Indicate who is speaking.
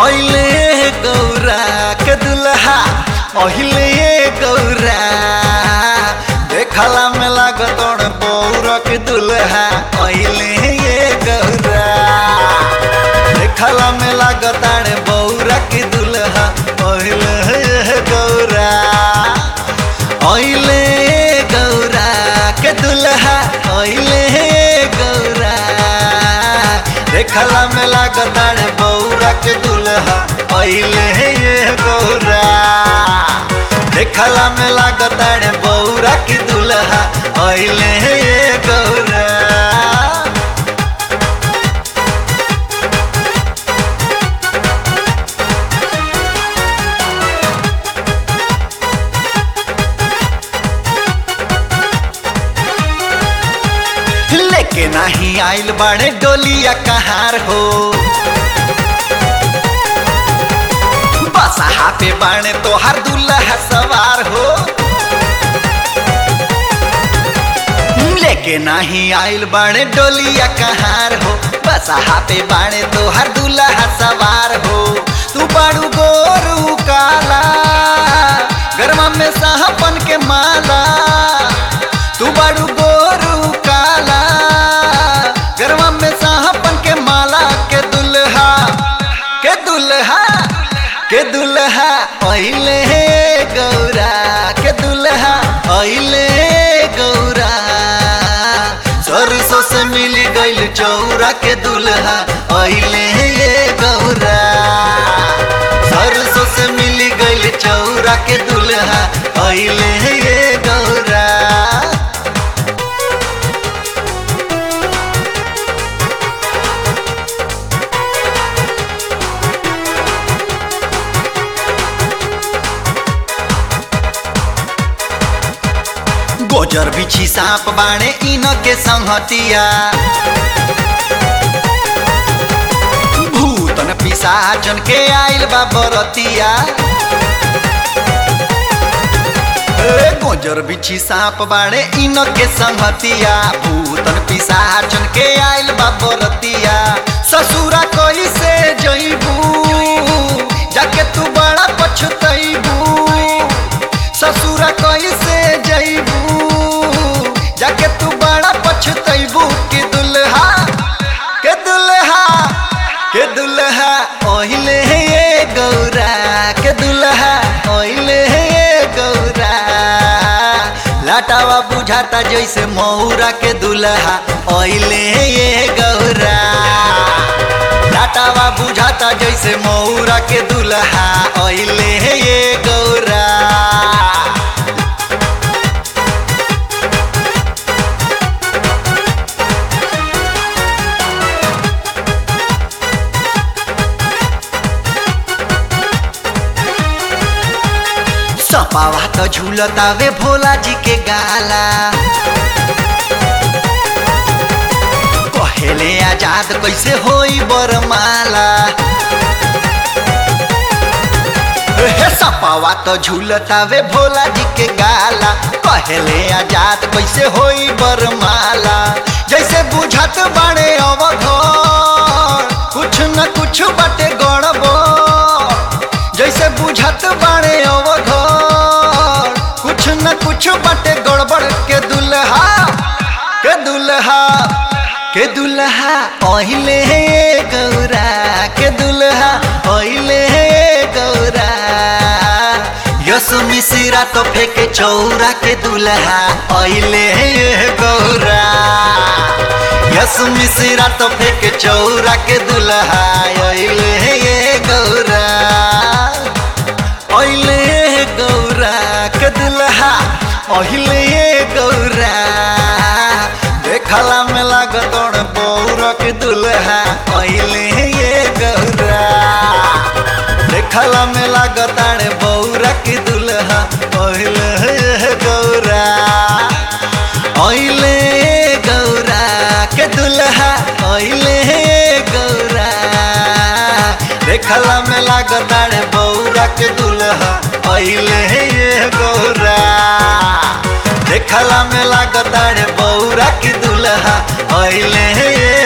Speaker 1: अहिले गौरा के दुल्हा अहिले गौरा देखला में लागतण बौरा के दुल्हा अहिले गौरा देखला में लागतण बौरा के दुल्हा अहिले गौरा अहिले गौरा के दुल्हा अहिले गौरा देखला में लागताड़ बौरा के दुल्हा अहिले गौरा देखला में लागताड़ बौरा के दुल्हा अहिले गौरा लेके नाही आइल बाड़े डोलिया कहार हो बसहा पे बाणे तोहार दुल्हा सवार हो लेके नाही आइल बाड़े डोलिया कहार हो बसहा पे बाणे तोहार दुल्हा सवार हो तू बाड़ू गोरू काला गरमा में साहपन के माला तू बाड़ू गोरू काला गरवा में साहपन के माला के दुल्हा के दुल्हा के दुल्हा अहिले गौरा के दुल्हा अहिले गौरा सरसों से मिल गइल चौरा के दुल्हा अहिले गौरा सरसों से मिल गइल चौरा के दुल्हा अहिले गौरा गोजर बिछी सांप बाणे इन के संहतिया भूतन पिसाचन के आइल बा बरतिया ए, गोजर बिछी सांप बाणे इन के संहतिया भूतन पिसाचन के आइल बा बरतिया ससुरा कैसे जइबू जाके तू बड़ा पछतइबू ससुरा कैसे जइबू जाके तू बड़ा पछतइबू के दुल्हा के दुल्हा के दुल्हा ओहिले ये गौरा के दुल्हा ओहिले ये गौरा लाटावा बुझाता जैसे मौरा के दुल्हा ओहिले ये गौरा लाटावा बुझाता जैसे मौरा के दुल्हा ओहिले ये गौरा सपावा तो झूलतावे भोला जी के गाला कहेले आजाद कैसे होई बरमाला हे सपावा तो झूलतावे भोला जी के गाला कहेले आजाद कैसे होई बरमाला जैसे बुझत बाड़े अवघर कुछ न कुछ बाटे गड़बड़ जैसे बुझत बाड़े अवघर कुछ न कुछ बाटे गड़बड़ के दुल्हा के दुल्हा के दुल्हा ओहिले गौरा के दुल्हा ओहिले गौरा यसु मिश्रा तो फेंके चौरा के दुल्हा ओहिले गौरा यसु मिश्रा तो फेंके चौरा के दुल्हा ओहिले गौरा ओहिले गौरा के दुल्हा ओहिले गौरा देखला में लागतण बौरा के दुल्हा ओहिले गौरा देखला में लागतण बौरा के दुल्हा ओहिले गौरा ओहिले गौरा के दुल्हा ओहिले गौरा देखला में लागताड़ बौरा के दुल्हा अइले ये गौरा देखला में लागताड़ बौरा के दुल्हा अइले ये